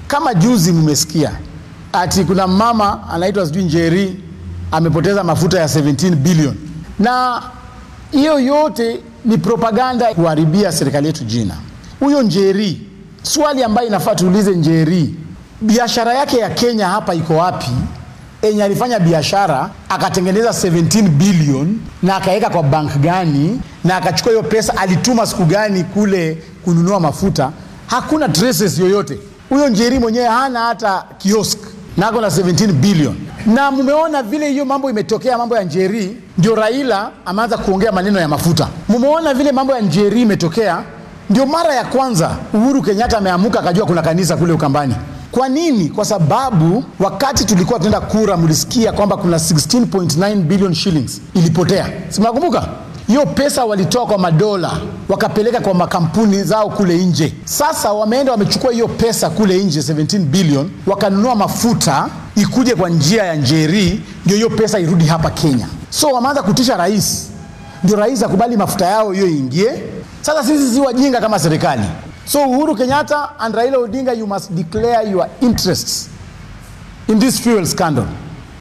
Kama juzi mmesikia ati kuna mama anaitwa sijui Njeri amepoteza mafuta ya 17 bilion, na hiyo yote ni propaganda kuharibia serikali yetu jina. Huyo Njeri, swali ambayo inafaa tuulize Njeri, biashara yake ya Kenya hapa iko wapi? Enye alifanya biashara akatengeneza 17 bilion na akaweka kwa bank gani, na akachukua hiyo pesa alituma siku gani kule kununua mafuta? Hakuna traces yoyote. Huyo Njeri mwenyewe hana hata kiosk na ako na 17 bilion, na mumeona vile hiyo mambo imetokea, mambo ya Njeri, ndio Raila ameanza kuongea maneno ya mafuta. Mumeona vile mambo ya Njeri imetokea, ndio mara ya kwanza Uhuru Kenyatta ameamuka akajua kuna kanisa kule Ukambani. Kwa nini? Kwa sababu wakati tulikuwa tunaenda kura, mlisikia kwamba kuna 16.9 billion shillings ilipotea, si mnakumbuka? Hiyo pesa walitoa kwa madola wakapeleka kwa makampuni zao kule nje. Sasa wameenda wamechukua hiyo pesa kule nje 17 billion, wakanunua mafuta ikuje kwa njia ya Njeri, ndio hiyo pesa irudi hapa Kenya. So wameanza kutisha rais, ndio rais akubali mafuta yao hiyo iingie. Sasa sisi si wajinga kama serikali. So Uhuru Kenyatta and Raila Odinga, you must declare your interests in this fuel scandal.